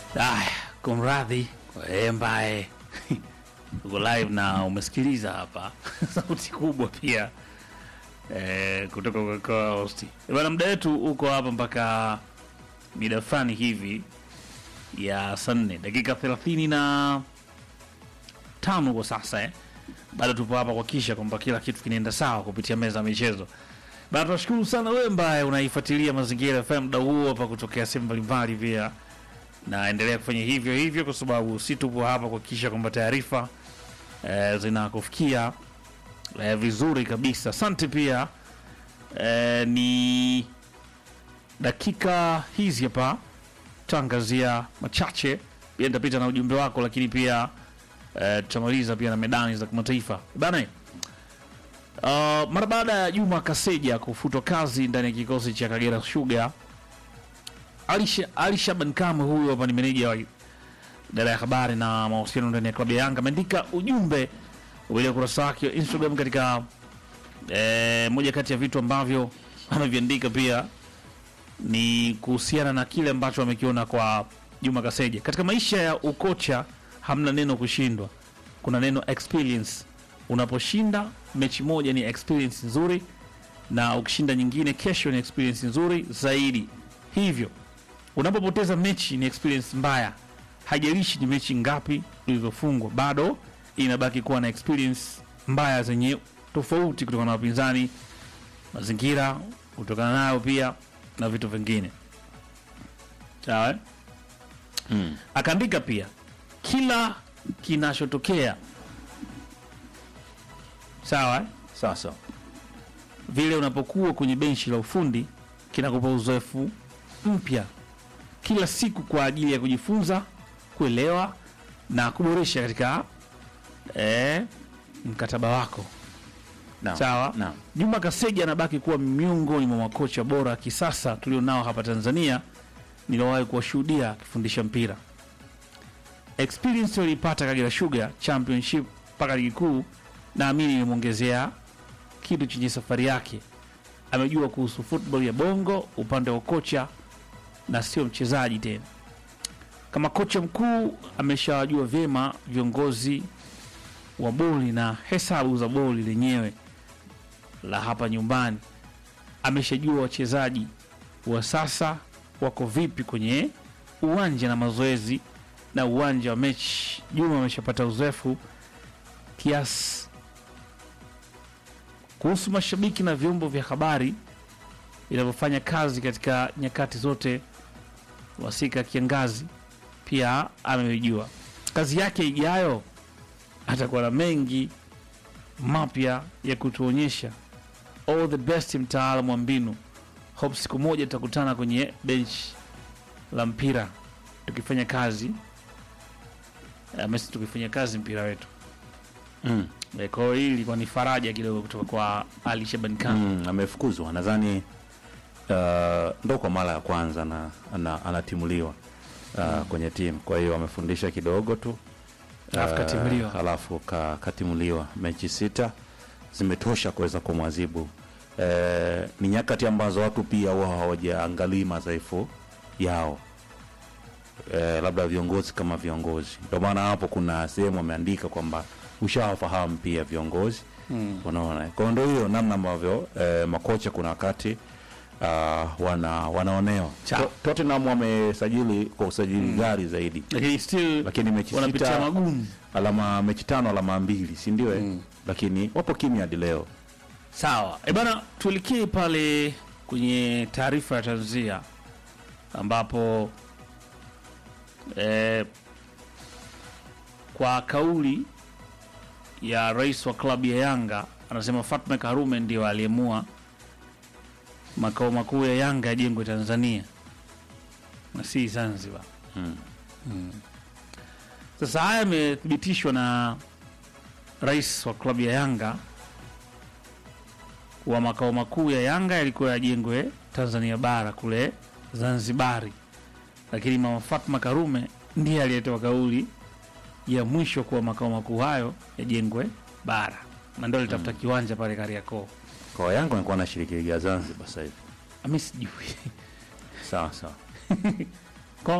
Aya, kumradhi wewe ambaye uko live na umesikiliza hapa sauti kubwa pia eh, kutoka kwa kwa hosti bana. Muda wetu uko hapa mpaka mida fulani hivi ya saa nne dakika thelathini na tano kwa sasa eh. Bado tupo hapa kuhakikisha kwamba kila kitu kinaenda sawa kupitia meza ya michezo. Bana, tunashukuru sana wewe ambaye unaifuatilia Mazingira FM muda huo hapa kutokea sehemu mbalimbali pia naendelea kufanya hivyo hivyo, kwa sababu si tupo hapa kuhakikisha kwamba taarifa e, zinakufikia e, vizuri kabisa. Asante pia e, ni dakika hizi hapa tutaangazia machache, pia nitapita na ujumbe wako, lakini pia e, tutamaliza pia na medani za kimataifa bana. Uh, mara baada ya Juma Kaseja kufutwa kazi ndani ya kikosi cha Kagera Sugar Ali Ali Shaban Kamwe, huyu hapa ni meneja wa idara ya habari na mawasiliano ndani ya klabu ya Yanga, ameandika ujumbe kupitia ukurasa wake wa Instagram katika eh, moja kati ya vitu ambavyo ameviandika pia ni kuhusiana na kile ambacho amekiona kwa Juma Kaseja. Katika maisha ya ukocha hamna neno kushindwa, kuna neno experience. Unaposhinda mechi moja ni experience nzuri, na ukishinda nyingine kesho ni experience nzuri zaidi. Hivyo unapopoteza mechi ni experience mbaya. Haijalishi ni mechi ngapi ulivyofungwa, bado inabaki kuwa na experience mbaya zenye tofauti kutokana na wapinzani, mazingira kutokana nayo pia na vitu vingine. Sawa eh? Mm. Akaandika pia kila kinachotokea sawa eh? Sasa vile unapokuwa kwenye benchi la ufundi kinakupa uzoefu mpya kila siku kwa ajili ya kujifunza, kuelewa na kuboresha katika eh, mkataba wako. naam, Sawa. naam. Juma Kaseja anabaki kuwa miongoni mwa makocha bora kisasa tulionao hapa Tanzania niliowahi kuwashuhudia akifundisha mpira. Experience alipata Kagera Sugar Championship mpaka ligi kuu, naamini imemwongezea kitu chenye safari yake. Amejua kuhusu football ya bongo upande wa kocha na sio mchezaji tena. Kama kocha mkuu ameshawajua vyema viongozi wa boli na hesabu za boli lenyewe la hapa nyumbani. Ameshajua wachezaji wa sasa wako vipi kwenye uwanja na mazoezi na uwanja wa mechi. Juma ameshapata uzoefu kiasi. Kuhusu mashabiki na vyombo vya habari vinavyofanya kazi katika nyakati zote wasika kiangazi, pia amejua kazi yake ijayo atakuwa na mengi mapya ya kutuonyesha. All the best, mtaalamu wa mbinu. Hope siku moja tutakutana kwenye benchi la mpira tukifanya kazi eh, Messi tukifanya kazi mpira wetu. Mm. Eh, Kwa hiyo hii ilikuwa ni faraja kidogo kutoka kwa Ali Shaban Khan. Mm, amefukuzwa nadhani uh, ndo kwa mara ya kwanza na, ana, anatimuliwa uh, kwenye timu kwa hiyo amefundisha kidogo tu Alafu katimuliwa. halafu ka, katimuliwa mechi sita zimetosha kuweza kumwadhibu eh, ni nyakati ambazo watu pia huwa hawajaangalii madhaifu yao eh, labda viongozi kama viongozi ndio maana hapo kuna sehemu ameandika kwamba ushawafahamu pia viongozi Mm. unaona kwa hiyo ndio hiyo namna ambavyo eh, makocha kuna wakati uh, wana wanaonewa Sawa. To- Tottenham wamesajili kwa usajili gari zaidi Lakini still lakini mechi wanapitia sita magumu. alama mechi tano alama mbili si ndio eh? lakini wapo kimya hadi leo Sawa. E bana, tuelekee pale kwenye taarifa ya tanzia ambapo e, kwa kauli ya rais wa klabu ya Yanga anasema Fatma Karume ndio aliamua makao makuu ya Yanga yajengwe Tanzania na si Zanzibar. Mm. Mm. Sasa haya yamethibitishwa na rais wa klabu ya Yanga wa makao makuu ya Yanga yalikuwa yajengwe Tanzania bara kule Zanzibari, lakini mama Fatma Karume ndiye aliyetoa kauli ya mwisho kuwa makao makuu hayo yajengwe bara, na ndio alitafuta kiwanja pale Kariakoo. kwa Yanga wanakuwa na shiriki ligi ya Zanzibar sasa hivi Ami sijui sawa sawa